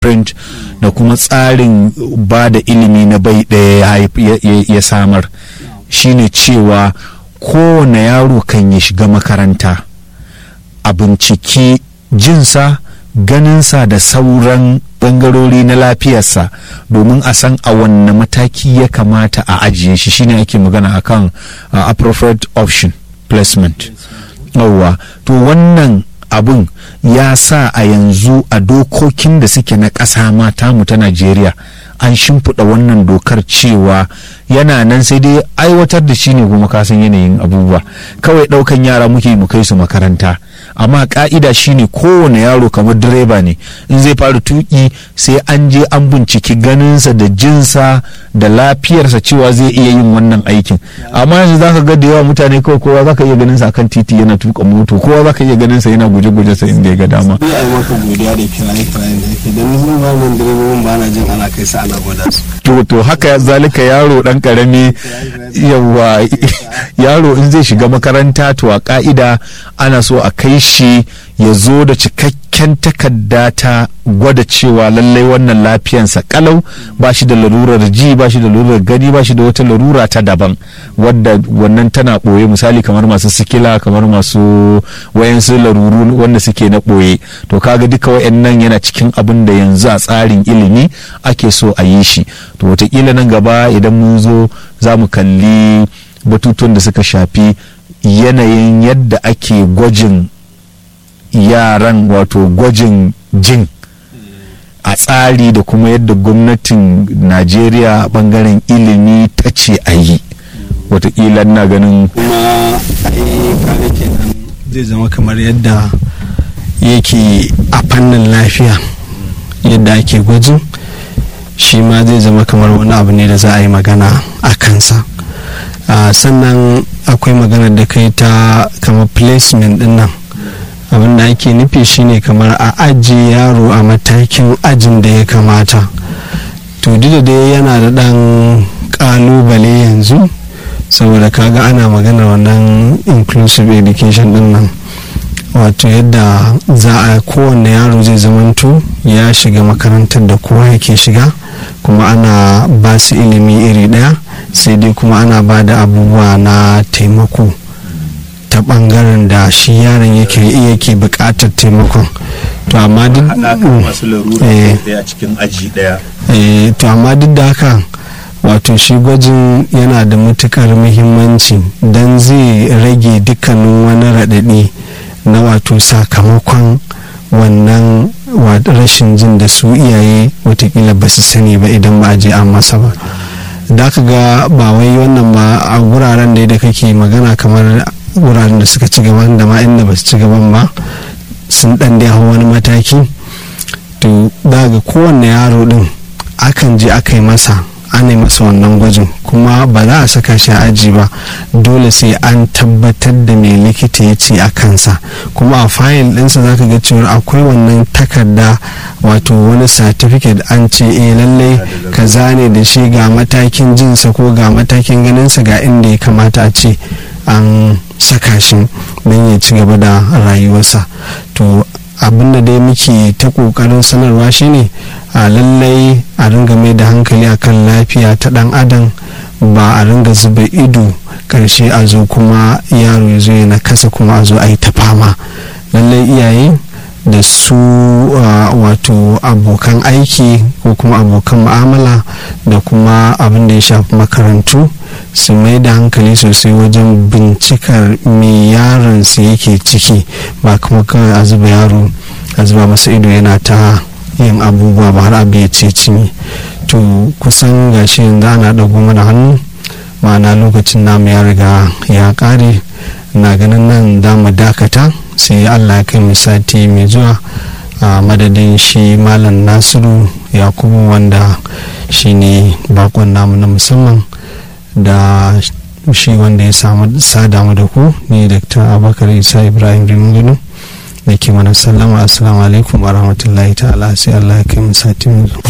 print da kuma tsarin ba da ilimi na bai ɗaya ya samar shine cewa kowane yaro kan ya shiga makaranta a binciki jinsa ganinsa da sauran bangarori na lafiyarsa domin a san a wanne mataki ya kamata a ajiye shi shine ake magana akan uh, appropriate option placement yauwa to wannan abun ya sa a yanzu a dokokin da suke na ƙasa mata mu ta najeriya an shimfiɗa wannan dokar cewa yana nan sai dai aiwatar da shi ne kuma kasan yanayin abubuwa kawai ɗaukan yara muke mu kai su makaranta amma ka'ida shine kowane yaro kamar direba ne in zai fara tuki sai an je an binciki ganinsa da jinsa da lafiyarsa cewa zai iya yin wannan aikin amma yanzu zaka ga da yawa mutane kawai kowa zaka iya ganinsa akan titi yana tuka moto kowa zaka iya ganinsa yana guje-guje sa inda ya ga dama ni ai maka godiya da kiraye kiraye da yake dan ni ba nan direbobin ba na jin ana kai sa ana gwada su to to haka zalika yaro dan karami yawa yaro in zai shiga makaranta to a ka'ida ana so a kai shi ya zo da cikakken takarda ta gwada cewa lallai wannan lafiyansa kalau ba shi da larurar ji ba shi da larurar gani ba shi da wata larura ta daban wadda wannan tana ɓoye misali kamar masu sikila kamar masu wayansu laruru wanda suke na ɓoye to kaga duka wayannan yana cikin abin da yanzu a tsarin ilimi ake so a yi shi to watakila nan gaba idan mun zo za mu kalli batutuwan da suka shafi yanayin yadda ake gwajin yaran wato gwajin jin a tsari da kuma yadda gwamnatin najeriya bangaren ilimi ta ce a yi watakila na ganin kuma ai kaga kenan zai zama kamar yadda yake a fannin lafiya yadda ake gwajin shi ma zai zama kamar wani abu ne da za a yi magana a kansa sannan akwai magana da kai ta kamar placement din nan abin da ake nufi shine kamar a ajiye yaro a matakin ajin da ya kamata to duk da dai yana da dan kalubale yanzu saboda kaga ana maganar wannan inclusive education din nan wato yadda za a kowane yaro zai zamanto ya shiga makarantar da kowa yake shiga kuma ana ba su ilimi iri daya sai dai kuma ana ba da abubuwa na taimako ta bangaren da shi yaron yake yake bukatar taimakon to amma duk masu larura a cikin aji daya to amma duk da haka wato shi gwajin yana da matukar muhimmanci don zai rage dukkanin wani raɗaɗi na wato sakamakon wannan rashin jin da su iyaye watakila ba su sani ba idan ba a je an masa ba da ka ga ba wai wannan ba a wuraren da kake magana kamar wuraren da suka ci gaban da ma inda ba su ci gaban ba sun dan dai hau wani mataki to daga kowanne yaro din akan je aka yi masa ana yi masa wannan gwajin kuma ba za a saka shi a aji ba dole sai an tabbatar da mai likita ya ce a kansa kuma a fayil ɗinsa za ka ga cewa akwai wannan takarda wato wani certificate an ce eh lallai ka zane da shi ga matakin jinsa ko ga matakin ganinsa ga inda ya kamata a ce an saka shi don ya ci gaba da rayuwarsa to abin da dai muke ta kokarin sanarwa shine a lallai a ringa mai da hankali akan lafiya ta dan adam ba a ringa zuba ido karshe a zo kuma yaro ya zo yana kasa kuma a zo a yi ta fama lallai iyaye da su wato abokan aiki ko kuma abokan mu'amala da kuma abin da ya shafi makarantu su mai da hankali sosai wajen bincikar me yaron su yake ciki ba kuma kawai a zuba yaro a zuba masa ido yana ta yin abubuwa ba har abu ya ce cinye to kusan gashi yanzu ana ɗago mana hannu ma'ana lokacin namu ya riga ya ƙare na ganin nan za mu dakata sai allah ya kai mu sati mai zuwa a madadin shi malam nasiru yakubu wanda shi ne bakon namu na musamman da shi wanda ya samu sadamu da ku ne dr abubakar isa ibrahim rimgunu da ke mana sallama assalamu alaikum wa rahmatullahi ta'ala sai allah ya kai mu sati mai zuwa